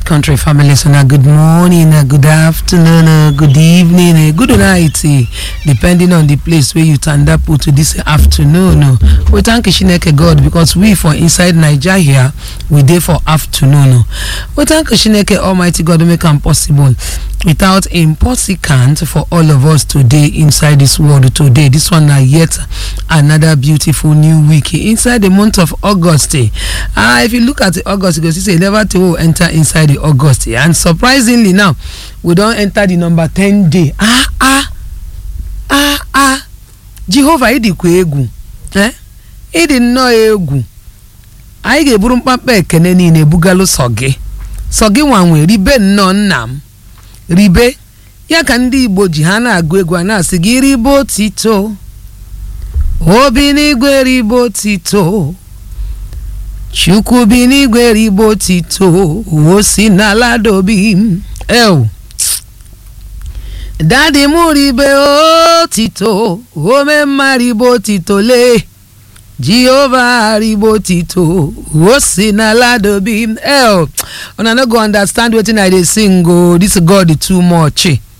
right country family so na good morning na good afternoon na good evening na good night eh, depending on the place wey you tanda put to this afternoon o we thank chineke god because we for inside naija here we dey for afternoon o we thank chineke almighty god wey make am possible without impossible for all of us today inside this world today this one na yet another beautiful new week inside the month of august eh, ah if you look at the august you go see say e never tey we enter inside the august eh, and surprisingly now we don enter the number ten day ah ah ah ah jehova ịdịkwa egwu eh ịdị nnọọ egwu anyị ga-eburu mkpamkpa ekene niile bugalụ sọ gị sọ gị nwanwe ribe nnọọ nna m ribe ya ka ndị igbo ji ha na-agụ egwu a na-asị gị ribe otito obi n'igwe ribe otito chukwu bi n'igwe ribe otito o si n'ala dobi m ew dadi m ribe otito ome mma ribe otito lee Jehovah Ribotito, o si n'ala dobi m. Eh, una no go understand wetin I dey sing o. This God too much.